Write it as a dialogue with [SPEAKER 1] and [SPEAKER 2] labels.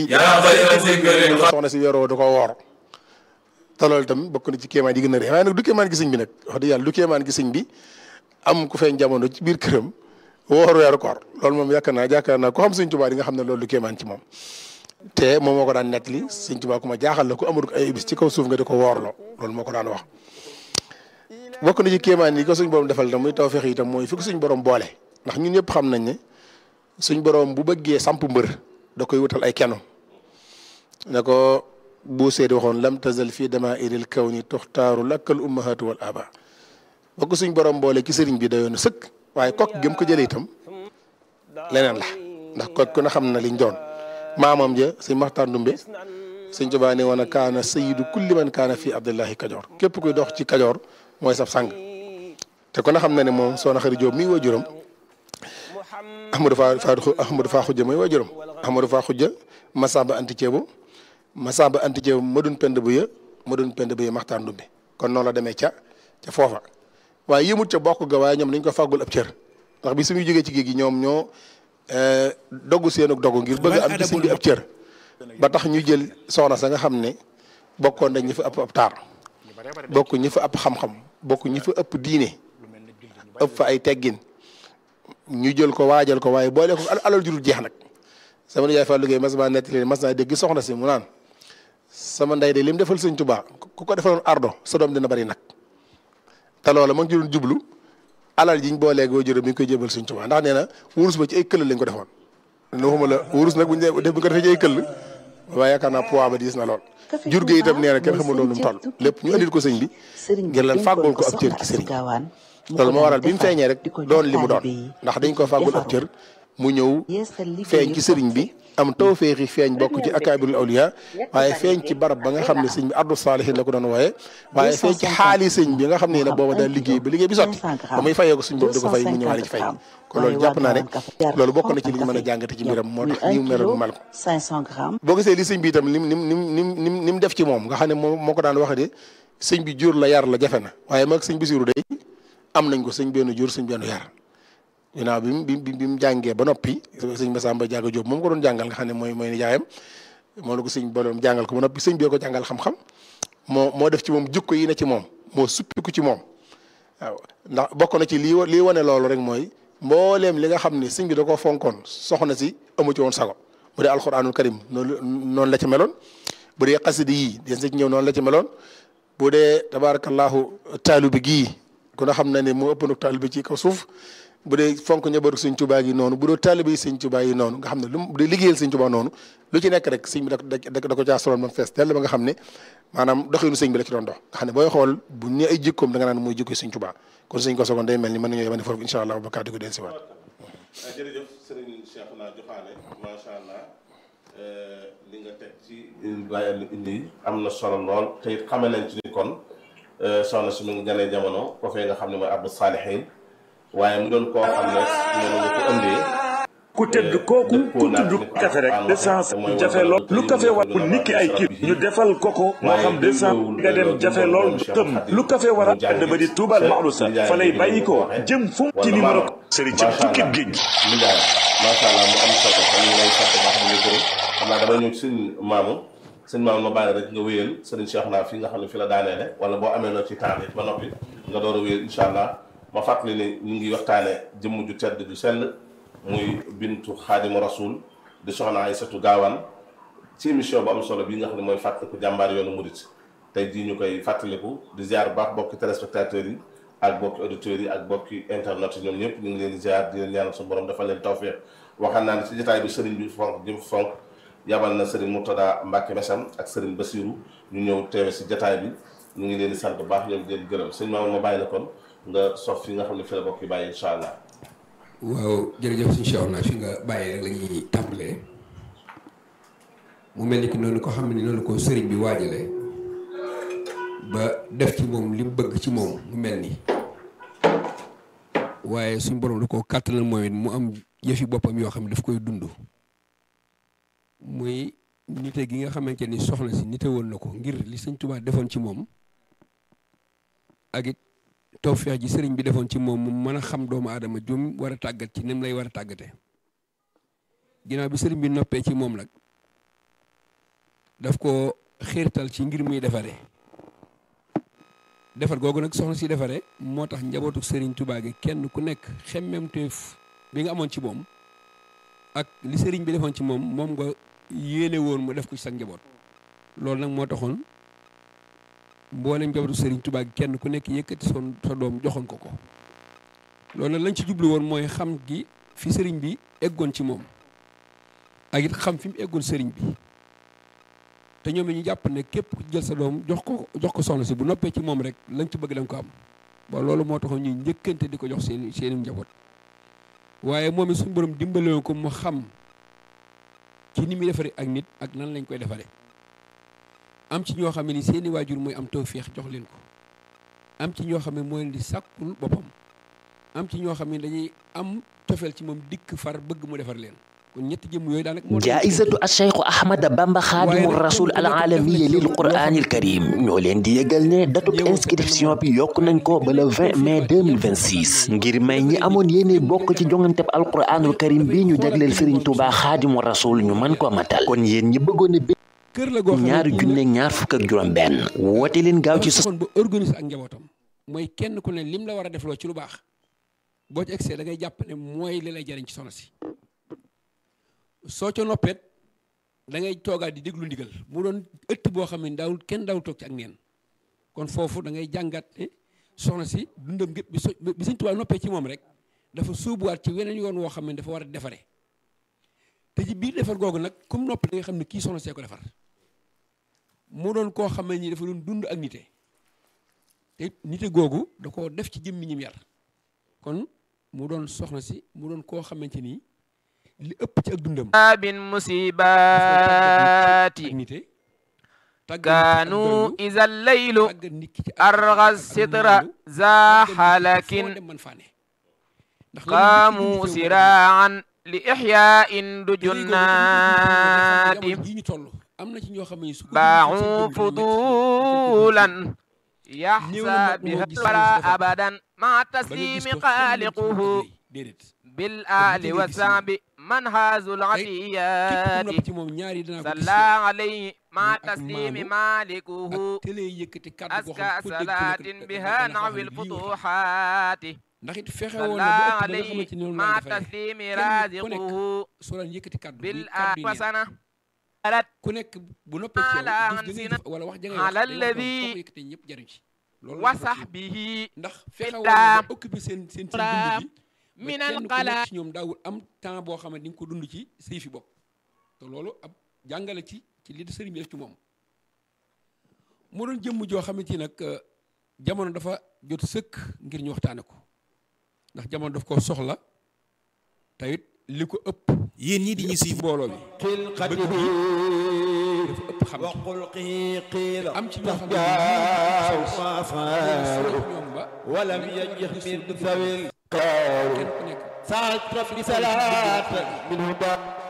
[SPEAKER 1] yaa xayra zikrin
[SPEAKER 2] soxna si yoroo da ko woor te loolu itam bokk na ci kéemaan yi gën a rëy waaye nag du kéemaan gi sëñ bi nag wax dëgg yàlla du kéemaan gi sëñ bi am ku feeñ jamono ci biir këram woor weeru koor loolu moom yaakaar naa yaakaar naa ko xam sëñ Tuubaa di nga xam ne loolu du kéemaan ci moom te moom moo ko daan nettali sëñ Tuubaa ku ma jaaxal la ku amul ay bis ci kaw suuf nga di ko woorloo loolu moo ko daan wax bokk na ci kéemaan yi ko suñ borom defal tam muy tawfeex yi itam mooy fi ko suñ borom boole ndax ñun ñëpp xam nañ ne suñ borom bu bëggee samp mbër da koy wutal ay keno ne ko bu seedi waxoon lam tazal fii damaa'iril kawni tuxtaaru lakkal ummahatu wal aba ba ko suñ borom boole ci sëriñ bi dayoon sëkk waaye kokk gëm ko jëlee itam leneen la ndax kokk ku na xam na liñ doon maamam ja sëñ Maxtaar Ndumbe sëñ Tuubaa ne woon a kaana sayidu kulli man kaana fii Abdullahi Kajoor képp kuy dox ci Kajoor mooy sab sang te ku na xam na ne moom soxna Xari Jóob mii waajuram Ahmadou Fa Fa Ahmadou Fa Xujja mooy waajuram Ahmadou Fa Xujja Masamba Anti Ceebu Masamba Anti Ceebu ma doon pend bu ya ma doon pend bu ya Maxtaar Ndumbe kon noonu la demee ca ca foofa waaye yëmut ca bokk ga waaye ñoom dañ ko fàggul ab cër ndax bi suñuy jógee ci géej gi ñoom ñoo doggu seen ak doggu ngir bëgg am ci sëñ bi ab cër ba tax ñu jël soxna sa nga xam ne bokkoon nañ ñi fa ëpp ab taar bokk ñi fa ëpp xam-xam bokk ñi fa ëpp diine ëpp fa ay teggin ñu jël ko waajal ko waaye boole ko alal jurul jeex nag sama nijaay Fallou Gueye mas maa nettali mas naa dégg soxna si mu naan sama ndey de lim defal sëñ Tuubaa ku ko defaloon ardo sa doom dina bari nag te loola ma ngi ci doon jublu alal jiñ booleeg woo jërëm mi ngi koy jébal sëñ Tuubaa ndax nee na wurus ba ci ay këll lañ ko defoon ne waxuma la wurus nag buñ def bu ko defee ci ay këll waaye yaakaar naa poids ba diis na lool jur gi itam nee na kenn xamul loolu mu toll lépp ñu andil ko sëñ bi ngir lan fàggul ko ab cër ci sëriñ loolu moo waral bi mu feeñee rek doon li mu doon ndax dañ ko fàggul ab cër mu ñëw feeñ ci sëriñ bi am tawféexi feeñ bokk ci akaabirul awliya waaye feeñ ci barab ba nga xam ne sëñ bi ardu saalihin la ko doon wooye waaye feeñ ci xaali sëñ bi nga xam ne nag booba daal liggéey ba liggéey bi sotti ba muy fayee ko suñ boobu di ko fay mu ñëwaale ci fay kon loolu jàpp naa ne loolu bokk na ci li ñu mën a jàngate ci mbiram moo tax ni mu meloon mal ko boo gisee li sëñ bi itam nim nim nim nim nim ni mu def ci moom nga xam ne moo moo ko daan waxe de sëñ bi jur la yar la jafe na waaye mag sëñ Basiru day am nañ ko sëñ benn jur sëñ benn yar ginnaaw bi mu bi bi mu jàngee ba noppi sëñ Masamba Jaaga Jóob moom ko doon jàngal nga xam ne mooy mooy nijaayam moo la ko sëñ boloom jàngal ko ba noppi sëñ bi ko jàngal xam-xam moo moo def ci moom jukko yi ne ci moom moo suppiku ci moom waaw ndax bokk na ci lii lii wane loolu rek mooy mbooleem li nga xam ne sëñ bi da koo fonkoon soxna si amu ci woon sago bu dee alxuraanul karim noonu noonu la ci meloon bu dee xasidi yii des na ci ñëw noonu la ci meloon bu dee tabaarakallaahu taalubi gii ku na xam na ne moo ëpp nag taalubi ci kaw suuf bu dee fonk ñëbaru sëñ Tuubaa yi noonu bu dee taalibe yi sëñ Tuubaa yi noonu nga xam ne lu bu dee liggéeyal sëñ Tuubaa noonu lu ci nekk rek sëñ bi da da ko caa soloon ba mu fees tell ba nga xam ne maanaam doxinu sëñ bi la ci doon dox nga xam ne booy xool bu ñu ay jikkoom da nga naan mooy jikko sëñ Tuubaa kon sëñ ko sogoon day mel ni mën nañoo yemane foofu incha allah ba kàddu gi del si waat
[SPEAKER 3] jërëjëf sëriñ Cheikh naa joxaane macha allah li nga teg ci bàyyi indi am na solo lool te it xame nañ ci ni kon soxna si mu ngi ganee jamono ko fee nga xam ne mooy Abdou Salihin waaye mu doon koo xam ne noonu nga ko ëndee
[SPEAKER 4] ku tëdd kooku ku tudd kafe rek d'essence jafe lool lu kafe war ku nikki ay kii ñu defal koko moo xam d'essence nga dem jafe lool tëm lu kafe war a àdd ba di tuubal maxlusa fa lay bàyyi ko jëm fu ci numéro sëriñ ci tukkib géej
[SPEAKER 3] li daal macha allah mu am solo kon ñu lay sant baax di gërëm xam naa dama ñëw ci sëñ maamu sëñ maamu ma bàyyi rek nga wéyal sëriñ Cheikh naa fi nga xam ne fi la daaneele wala boo amee loo ci taal ba noppi nga door a wéyal incha allah ma fàttali ne ñu ngi waxtaane jëmm ju tedd ju sell muy bintu xaadimu rasul di soxna Aysatu Gaawaan ci émission bu am solo bii nga xam ne mooy fàttaliku jàmbaar yoonu murit tey jii ñu koy fàttaliku di ziar baax bokki téléspectateurs yi ak bokki auditeurs yi ak bokki internet yi ñoom ñëpp ñu ngi leen di ziar di leen ñaanal suñu borom dafa leen tawfeex waxaan naa ne ci jotaay bi sëriñ bi fonk jëm fonk yabal na sëriñ Murtada Mbàkke Mesam ak sëriñ Basiru ñu ñëw teewe si jotaay bi ñu ngi leen di sant bu baax ñoom di leen gërëm sëñ Mamadou ma bàyyi la kon nga sof fi nga xam ne fi la bokk yi bàyyi incha allah.
[SPEAKER 5] waaw jërëjëf suñu Cheikh naa fi nga bàyyi rek la ñuy tàmbalee mu mel ni ki noonu ko xam ne noonu ko sëriñ bi waajale ba def ci moom li mu bëgg ci moom mu mel ni waaye suñ borom da koo kàttanal mooy mu am yëfi boppam yoo xam ne daf koy dund muy nite gi nga xamante ni soxna si nite woon na ko ngir li sëñ Tuubaa defoon ci moom ak it tawfeex ji sëriñ bi defoon ci moom mu mën a xam doomu aadama jum war a tàggat ci ni mu lay war a tàggate ginnaaw bi sëriñ bi noppee ci moom nag daf ko xiirtal ci ngir muy defare defar googu nag soxna si defare moo tax njabootu Serigne Touba gi kenn ku nekk xemmemteef bi nga amoon ci moom ak li Serigne bi defoon ci moom moom nga yéene woon mu def ko ci sa njaboot loolu nag moo taxoon mboolem njabootu Serigne Touba gi kenn ku nekk yëkkati son sa doom joxoon ko ko loolu nag lañ ci jublu woon mooy xam gi fi Serigne bi eggoon ci moom ak it xam fi mu eggoon Serigne bi. te ñoom ñu jàpp ne képp ku jël sa doom jox ko jox ko soxna si bu noppee ci moom rek lañ ci bëgg da nga ko am ba loolu moo taxoon ñuy njëkkante di ko jox seen seeni njaboot waaye moom it suñu borom dimbale ko mu xam ci ni muy defaree ak nit ak nan lañ koy defaree am ci ñoo xam ne ni seeni waajur mooy am tawféex jox leen ko am ci ñoo xam ne mooy leen di sàkkul boppam am ci ñoo xam ne dañuy am tofeel ci moom dikk far bëgg mu defar leen kon ñetti jëm yooyu daanaka moo
[SPEAKER 1] jaa'izatu acheikhu ahmada bamba xaadimu rasul al alamiya lil quraanil karim ñoo leen di yëgal ne datub inscription bi yokk nañ ko ba le 20 mai 2026 ngir may ñi amoon yéene bokk ci jonganteb alquraanul karim bi ñu jagleel sëriñ tuuba xaadimu rasul ñu mën ko matal kon yéen ñi bëggoon a
[SPEAKER 5] kër la goo xam
[SPEAKER 1] ñaari junne ñaar fukk ak juróom benn woote leen gaaw ci
[SPEAKER 5] kon ba organiser ak njabootam mooy kenn ku ne lim la war a defloo ci lu baax boo ci egsee da ngay jàpp ne mooy li lay jariñ ci soxna si soo ca noppeet da ngay toogaat di déglu ndigal mu doon ëtt boo xam ne daawul kenn daawul toog ci ak neen kon foofu da ngay jàngat ne soxna si dundam gépp bi so bi Sëñ Tuubaa noppee ci moom rek dafa sóobuwaat ci weneen yoon woo xam ne dafa war a defare te ci biir defar googu nag comme noppi da nga xam ne kii soxna see ko defar mu doon koo xam ne nii dafa doon dund ak nite te nite googu da koo def ci jëmmi ñim yar kon mu doon soxna si mu doon koo xamante nii li ëpp ci ak dundam
[SPEAKER 6] bin musibaati kaanu iza laylu arga sitra za halakin qaamu siraan li ixyaain du junnaati baaxu fudulan yaxsa biha wala abadan ma taslimi xaaliquhu bil aali wa saabi man haazul atiyaati salla alayhi ma taslimi malikuhu aska salaatin biha nawil futuhaati salla alayhi ma taslimi raziquhu bil aali wa sana
[SPEAKER 5] ku nekk bu noppee ci yow wala wax jangay
[SPEAKER 6] ala alladi wa sahbihi
[SPEAKER 5] ndax fexe woon na occupé seen seen seen dund bi
[SPEAKER 6] min
[SPEAKER 5] kenn
[SPEAKER 6] al
[SPEAKER 5] ku
[SPEAKER 6] qala
[SPEAKER 5] nekk ci ñoom daawul am temps boo xam ne di nga ko dund ci say fi bopp te loolu ab jàngale ci ci li sëriñ bi def ci moom mu doon jëmm joo xamante ni nag jamono dafa jot sëkk ngir ñu waxtaane ko ndax jamono daf ko soxla tayit li ko ëpp
[SPEAKER 7] yéen ñi di ñu suivre
[SPEAKER 5] mbooloo bi
[SPEAKER 7] xilqati
[SPEAKER 5] dafa ëpp xam
[SPEAKER 7] wa xulqi qiila
[SPEAKER 5] am ci ñoo xam ne
[SPEAKER 7] ma
[SPEAKER 5] sori ñoom ba
[SPEAKER 7] ولم ينجح من ذوي
[SPEAKER 5] kenn ku nekk
[SPEAKER 7] سعد ربي صلاة من هدى